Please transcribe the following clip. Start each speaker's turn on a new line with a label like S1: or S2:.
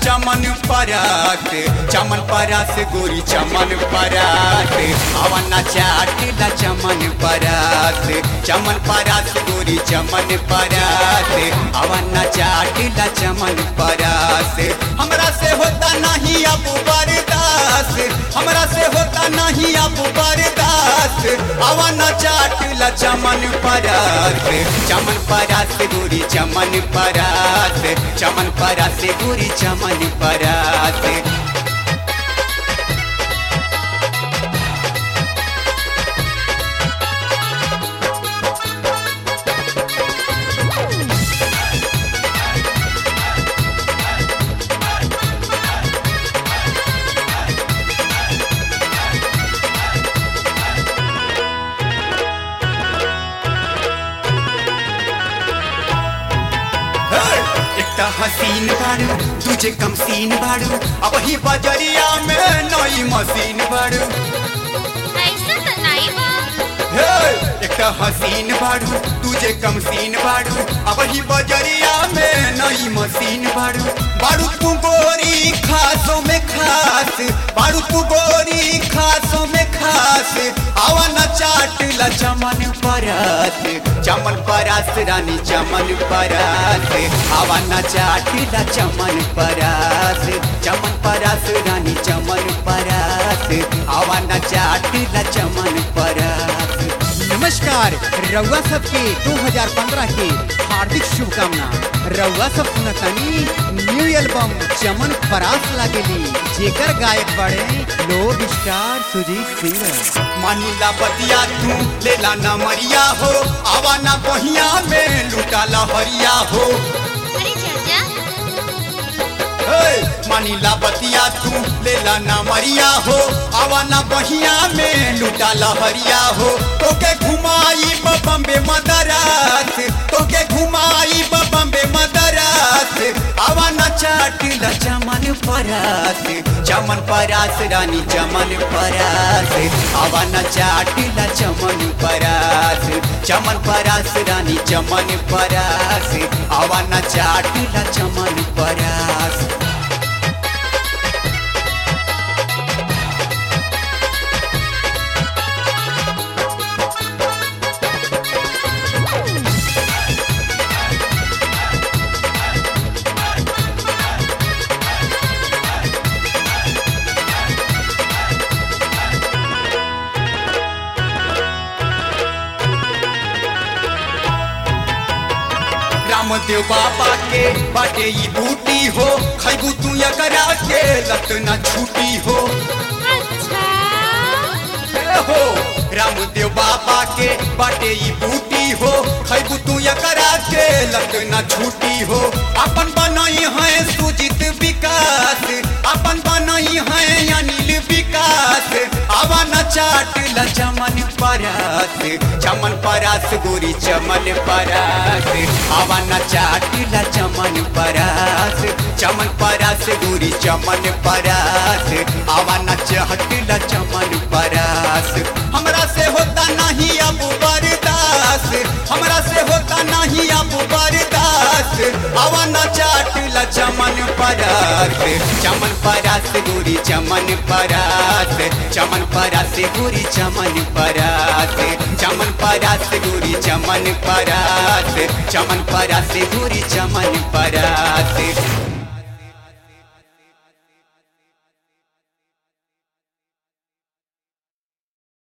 S1: चमन परात चमन परात गोरी चमन परात अवना चाटिला चमन परात चमन परात गोरी चमन परात अवना चाटिला चमन परात हमरा से होता नहीं अब बर्दाश्त हमरा से होता नहीं अब बर्दाश्त अवना चाटिला चमन परात चमन परात गोरी चमन परात चमन परात गोरी चमन परात एक हसीन बाड़ू तुझे कम सीन बाड़ू अब ही बजरिया में नई मशीन बाड़ू
S2: ऐसा तो नहीं बा
S1: हे, एक हसीन बाड़ू तुझे कम सीन बाड़ू अब ही बजरिया में नई मशीन बाड़ू बाड़ू तू गोरी खासों में खास बाड़ू तू गोरी खासों में खास आवा न चाट ला चमन परात चमन परात रानी चमन परात आवा न चाट ला चमन परात चमन परात रानी चमन परात आवा न चाट ला चमन परात
S3: नमस्कार रउआ सबके 2015 के हार्दिक शुभकामना रउआ सब सुनतानी न्यू एल्बम चमन परास लागेली जेकर गायक बड़े लोग स्टार सुजीत सिंह
S1: मानिला बतिया तू लेला ना मरिया हो आवा ना बहिया में लूटा लहरिया हो
S2: अरे चाचा
S1: हे, मानिला बतिया तू लेला ना मरिया हो आवा ना बहिया में लूटा लहरिया हो तोके घुमाई बम्बे मदरास तोके घुमाई बम्बे मदरास आवा ना चाटिला चमन परास चमन परास रानी चमन परास आवा ना चाटिला चमन परास चमन परास रानी चमन परास आवा ना चाटिला चमन परास रामदेव बाबा के बाटे ई बूटी हो खैबू तू एकरा के लत न छूटी हो
S2: अच्छा
S1: ए हो रामदेव बाबा के बाटे ई बूटी हो खैबू तू एकरा के लत न छूटी हो अपन बनई है सुजित विकास अपन बनई है अनिल विकास आवा न चाट ल चमन परास चमन परास गोरी चमन परास आवा न चाट ल चमन परास चमन परास गोरी चमन परास आवा न चहट ल चमन परास हमरा से होता नहीं अब बर्दाश्त हमरा से होता नहीं अब बर्दाश्त आवा न चाट ल चमन परास चमन परास गोरी चमन परास चमन परास गोरी चमन परास चमन परास गोरी चमन परास चमन परास गोरी चमन परास